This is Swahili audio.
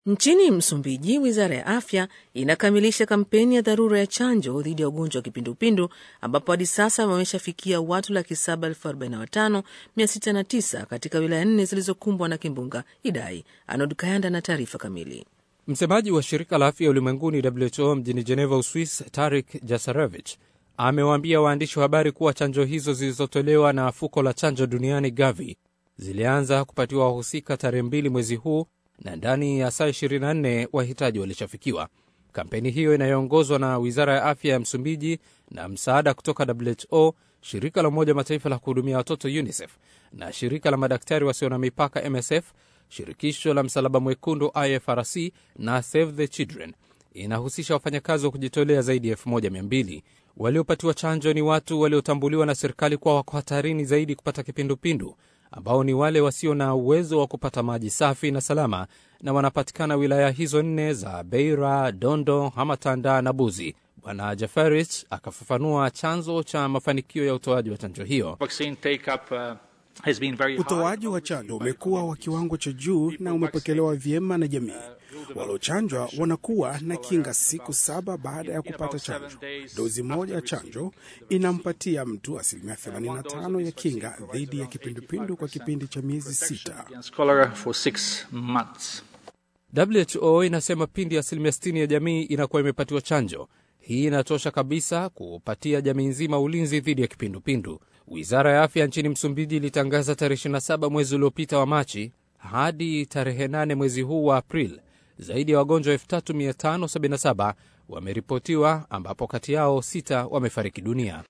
Nchini Msumbiji, wizara ya afya inakamilisha kampeni ya dharura ya chanjo dhidi ya ugonjwa wa kipindupindu ambapo hadi sasa wameshafikia watu laki saba elfu arobaini na watano mia sita na tisa katika wilaya nne zilizokumbwa na kimbunga Idai. Anod Kayanda na taarifa kamili. Msemaji wa shirika la afya ulimwenguni WHO mjini Geneva, Uswis, Tarik Jasarevich amewaambia waandishi wa habari kuwa chanjo hizo zilizotolewa na fuko la chanjo duniani Gavi zilianza kupatiwa wahusika tarehe mbili mwezi huu na ndani ya saa 24 wahitaji walishafikiwa. Kampeni hiyo inayoongozwa na wizara ya afya ya Msumbiji na msaada kutoka WHO, shirika la Umoja Mataifa la kuhudumia watoto UNICEF na shirika la madaktari wasio na mipaka MSF, shirikisho la Msalaba Mwekundu IFRC na Save the Children inahusisha wafanyakazi wa kujitolea zaidi ya 1200. Waliopatiwa chanjo ni watu waliotambuliwa na serikali kuwa wako hatarini zaidi kupata kipindupindu ambao ni wale wasio na uwezo wa kupata maji safi na salama na wanapatikana wilaya hizo nne za Beira, Dondo, Hamatanda na Buzi. Bwana Jafarich akafafanua chanzo cha mafanikio ya utoaji wa chanjo hiyo. Utoaji wa chanjo umekuwa wa kiwango cha juu na umepokelewa vyema na jamii. Waliochanjwa wanakuwa na kinga siku saba baada ya kupata chanjo. Dozi moja ya chanjo inampatia mtu asilimia 85 ya kinga dhidi ya kipindupindu kwa kipindi cha miezi sita. WHO inasema pindi asilimia 60 ya jamii inakuwa imepatiwa chanjo, hii inatosha kabisa kupatia jamii nzima ulinzi dhidi ya kipindupindu. Wizara ya afya nchini Msumbiji ilitangaza tarehe 27 mwezi uliopita wa Machi hadi tarehe 8 mwezi huu wa Aprili zaidi ya wagonjwa 3577 wameripotiwa ambapo kati yao sita wamefariki dunia.